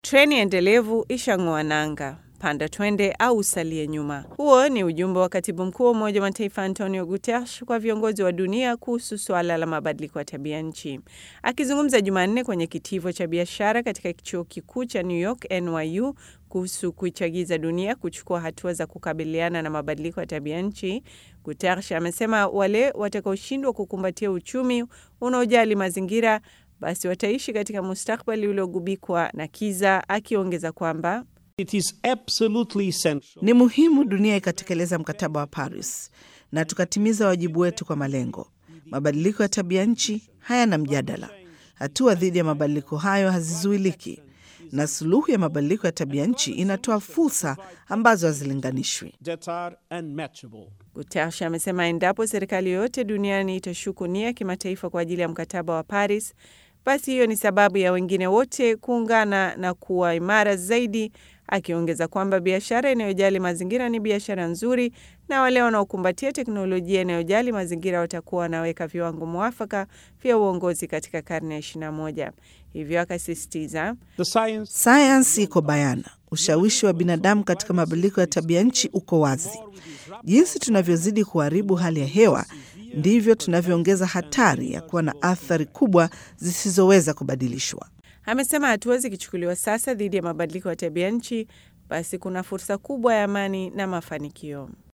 Treni endelevu ishang'oa nanga, panda twende au usalie nyuma. Huo ni ujumbe wa katibu mkuu wa Umoja wa Mataifa Antonio Guterres kwa viongozi wa dunia kuhusu suala la mabadiliko ya tabia nchi. Akizungumza Jumanne kwenye kitivo cha biashara katika chuo kikuu cha New York NYU kuhusu kuichagiza dunia kuchukua hatua za kukabiliana na mabadiliko ya tabia nchi, Guterres amesema wale watakaoshindwa kukumbatia uchumi unaojali mazingira basi wataishi katika mustakbali uliogubikwa na kiza, akiongeza kwamba It is absolutely essential. Ni muhimu dunia ikatekeleza mkataba wa Paris na tukatimiza wajibu wetu kwa malengo. Mabadiliko ya tabia nchi hayana mjadala. Hatua dhidi ya mabadiliko hayo hazizuiliki, na suluhu ya mabadiliko ya tabia nchi inatoa fursa ambazo hazilinganishwi. that are unmatchable. Guterres amesema endapo serikali yoyote duniani itashuku nia kimataifa kwa ajili ya mkataba wa Paris, basi hiyo ni sababu ya wengine wote kuungana na kuwa imara zaidi, akiongeza kwamba biashara inayojali mazingira ni biashara nzuri na wale wanaokumbatia teknolojia inayojali mazingira watakuwa wanaweka viwango mwafaka vya uongozi katika karne ya 21. Hivyo akasisitiza The science Sayansi iko bayana, ushawishi wa binadamu katika mabadiliko ya tabia nchi uko wazi. Jinsi tunavyozidi kuharibu hali ya hewa ndivyo tunavyoongeza hatari ya kuwa na athari kubwa zisizoweza kubadilishwa. Amesema hatua zikichukuliwa sasa dhidi ya mabadiliko ya tabia nchi, basi kuna fursa kubwa ya amani na mafanikio.